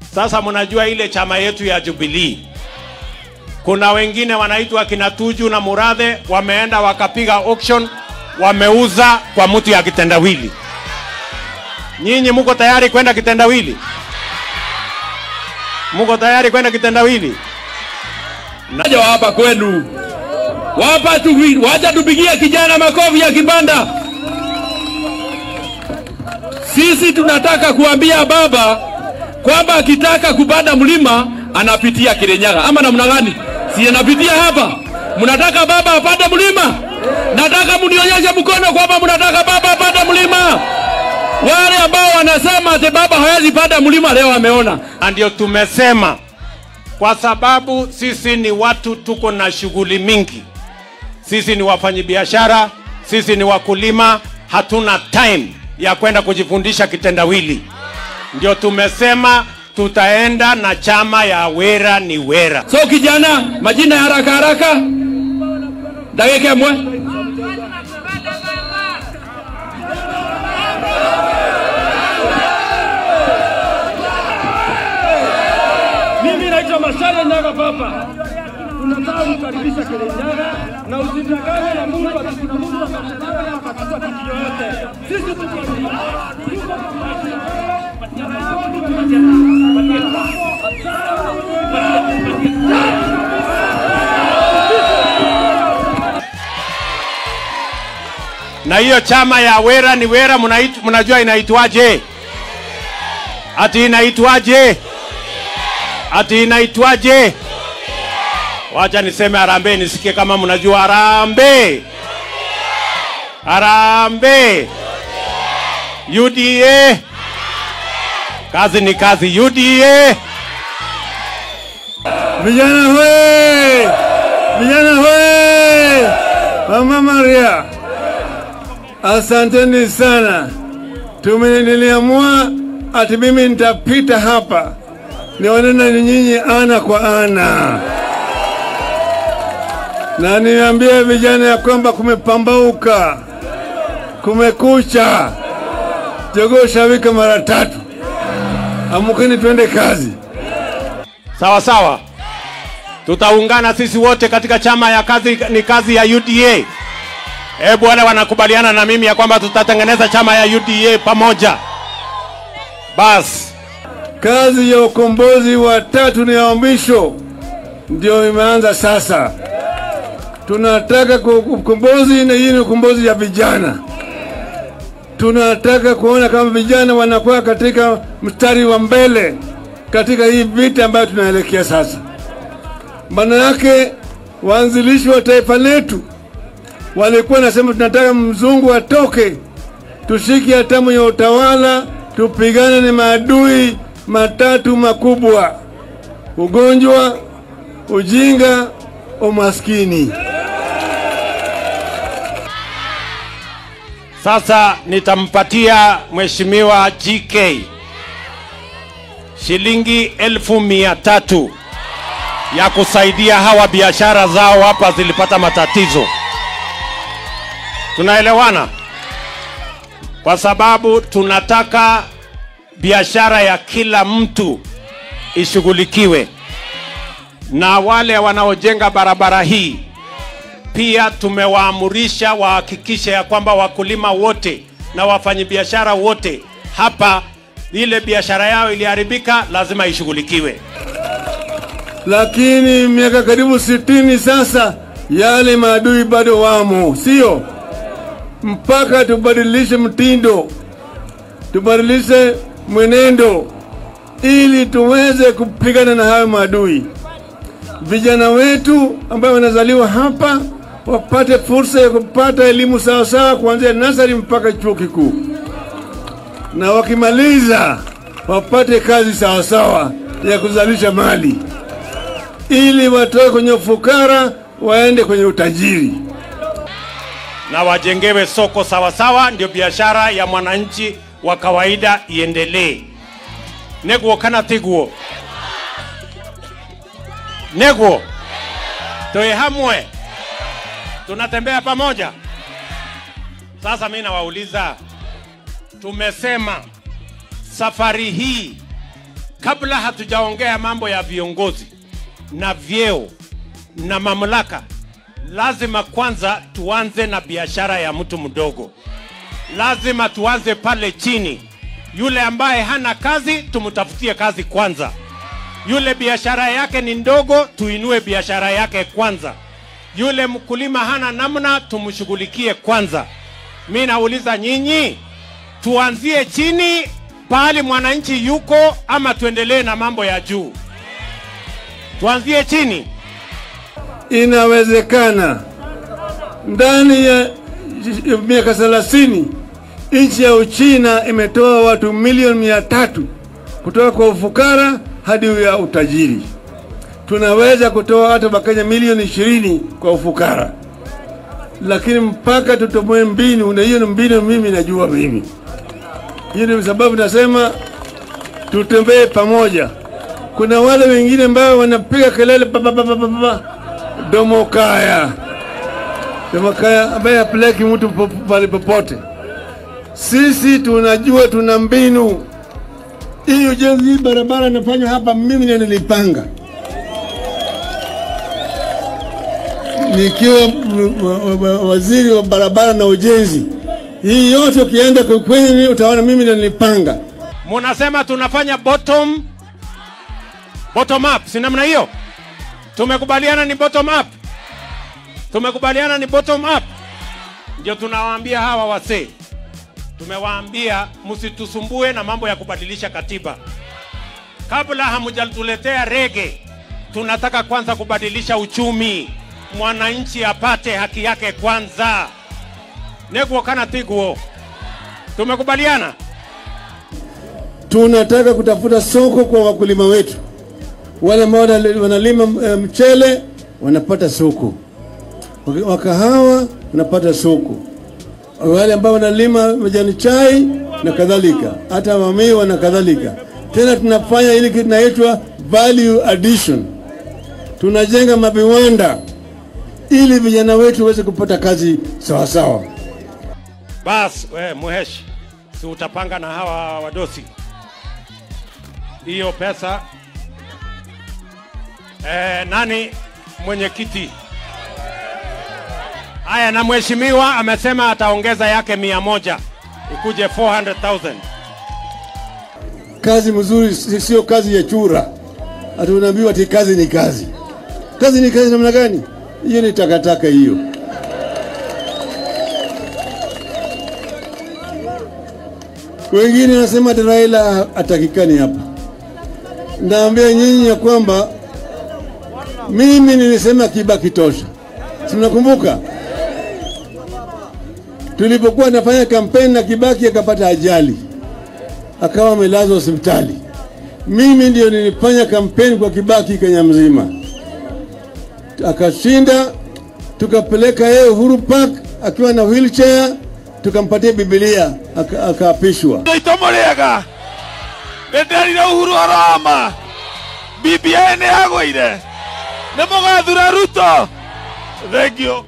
Sasa mnajua ile chama yetu ya Jubilee, kuna wengine wanaitwa kina Tuju na Murathe, wameenda wakapiga auction, wameuza kwa mtu ya kitendawili. Nyinyi muko tayari kwenda kitendawili? Muko tayari kwenda kitendawili? Naja hapa kwenu. Wapa tu wacha tupigie kijana makofi ya kibanda. Sisi tunataka kuambia baba kwamba akitaka kupanda mlima anapitia Kirinyaga ama namna gani? Si anapitia hapa. Mnataka baba apande mlima? Nataka mnionyeshe mkono kwamba mnataka baba apande mlima. Wale ambao wanasema ati baba hawezi panda mlima leo ameona. Na ndio tumesema kwa sababu sisi ni watu tuko na shughuli mingi. Sisi ni wafanyabiashara, sisi ni wakulima, hatuna time ya kwenda kujifundisha kitendawili. Ndio tumesema tutaenda na chama ya Wera ni Wera. So kijana, majina ya haraka haraka. Dakika mwe. Mimi naitwa Mashale Nyaga Papa. Tunataka kukaribisha Kirinyaga na usitangane na Mungu ati kuna Mungu atakutana akachukua kitu yoyote. Sisi tuko Na hiyo chama ya Wera ni Wera mnaitu- mnajua inaitwaje? Ati inaitwaje? Ati inaitwaje? Wacha niseme harambee nisikie kama mnajua harambee. Harambee. UDA. Kazi ni kazi UDA. Vijana we! Vijana we! Mama Maria, asanteni sana. Tume niliamua ati mimi nitapita hapa nionane ni nyinyi ana kwa ana, na niambie vijana ya kwamba kumepambauka, kumekucha, jogoo shawika mara tatu. Amukeni twende kazi. Sawa sawa. Tutaungana sisi wote katika chama ya kazi ni kazi ya UDA. Hebu wale wanakubaliana na mimi ya kwamba tutatengeneza chama ya UDA pamoja. Bas, Kazi ya ukombozi wa tatu ni ya mwisho, ndio imeanza sasa. Tunataka ku- ukombozi, na hii ni ukombozi ya vijana. Tunataka kuona kama vijana wanakuwa katika mstari wa mbele katika hii vita ambayo tunaelekea sasa. Maana yake waanzilishi wa taifa letu walikuwa nasema tunataka mzungu atoke, tushike hatamu ya utawala, tupigane na maadui matatu makubwa: ugonjwa, ujinga, umaskini. sasa nitampatia mheshimiwa GK shilingi elfu mia tatu ya kusaidia hawa biashara zao hapa zilipata matatizo. Tunaelewana? Kwa sababu tunataka biashara ya kila mtu ishughulikiwe, na wale wanaojenga barabara hii pia tumewaamurisha wahakikishe ya kwamba wakulima wote na wafanyabiashara wote hapa, ile biashara yao iliharibika, lazima ishughulikiwe. Lakini miaka karibu sitini sasa, yale maadui bado wamo, sio? Mpaka tubadilishe mtindo, tubadilishe mwenendo ili tuweze kupigana na hayo maadui. Vijana wetu ambao wanazaliwa hapa wapate fursa ya kupata elimu sawasawa kuanzia nasari mpaka chuo kikuu, na wakimaliza wapate kazi sawasawa ya kuzalisha mali, ili watoke kwenye ufukara waende kwenye utajiri. na wajengewe soko sawasawa, ndio biashara ya mwananchi wa kawaida iendelee. neguo kana tiguo neguo toe hamwe tunatembea pamoja sasa mi nawauliza tumesema safari hii kabla hatujaongea mambo ya viongozi na vyeo na mamlaka, lazima kwanza tuanze na biashara ya mtu mdogo. Lazima tuanze pale chini. Yule ambaye hana kazi, tumtafutie kazi kwanza. Yule biashara yake ni ndogo, tuinue biashara yake kwanza. Yule mkulima hana namna, tumshughulikie kwanza. Mi nauliza nyinyi, tuanzie chini pahali mwananchi yuko, ama tuendelee na mambo ya juu? Tuanzie chini. Inawezekana ndani ya miaka thelathini nchi ya Uchina imetoa watu milioni mia tatu kutoka kwa ufukara hadi ya utajiri. Tunaweza kutoa hata Wakenya milioni ishirini kwa ufukara, lakini mpaka tutomoe mbinu, na hiyo ni mbinu mimi najua mimi. Hiyo ndio sababu nasema tutembee pamoja. Kuna wale wengine ambao wanapiga kelele pa pa pa pa pa pa domo kaya domo kaya ambaye hapeleki mtu po- pale popote. Sisi tunajua tuna mbinu. Hii ujenzi hii barabara inafanywa hapa, mimi ndio nilipanga nikiwa m- wa- wa- waziri wa barabara na ujenzi. Hii yote ukienda kwenye utaona mimi ndio nilipanga. Munasema tunafanya bottom bottom up, si namna hiyo? Tumekubaliana ni bottom up, tumekubaliana ni bottom up. Ndio tunawaambia hawa wasee, tumewaambia msitusumbue na mambo ya kubadilisha katiba kabla hamjatuletea rege. Tunataka kwanza kubadilisha uchumi, mwananchi apate haki yake kwanza. Neguo kana tiguo, tumekubaliana. tunataka kutafuta soko kwa wakulima wetu. Wale ambao wanali- wanalima eh, mchele wanapata soko, Waka- wa kahawa wanapata soko, wale ambao wanalima majani chai na kadhalika, hata mamiwa na kadhalika. Tena tunafanya ile kitu inaitwa value addition, tunajenga maviwanda ili vijana wetu waweze kupata kazi sawa sawa. Bas, we Muhesh, si utapanga na hawa wadosi hiyo pesa eh, nani mwenyekiti? Haya, na mheshimiwa amesema ataongeza yake mia moja ikuje 400,000. kazi mzuri si- sio kazi ya chura. Ati unaambiwa ati kazi ni kazi. Kazi ni kazi namna gani? Hiyo ni takataka hiyo. Wengine wanasema ati Raila atakikani hapa. Naambia nyinyi ya kwamba mimi nilisema Kibaki tosha, si mnakumbuka? Tulipokuwa nafanya kampeni na Kibaki akapata ajali akawa amelazwa hospitali. Mimi ndio nilifanya kampeni kwa Kibaki Kenya mzima, akashinda. Tukapeleka yeye Uhuru Park akiwa na wheelchair, tukampatia Biblia aka- akaapishwa. itomo rĩega nĩ nderire uhuru aroma BBI nĩ yagũire nĩ mũgathura ruto thengio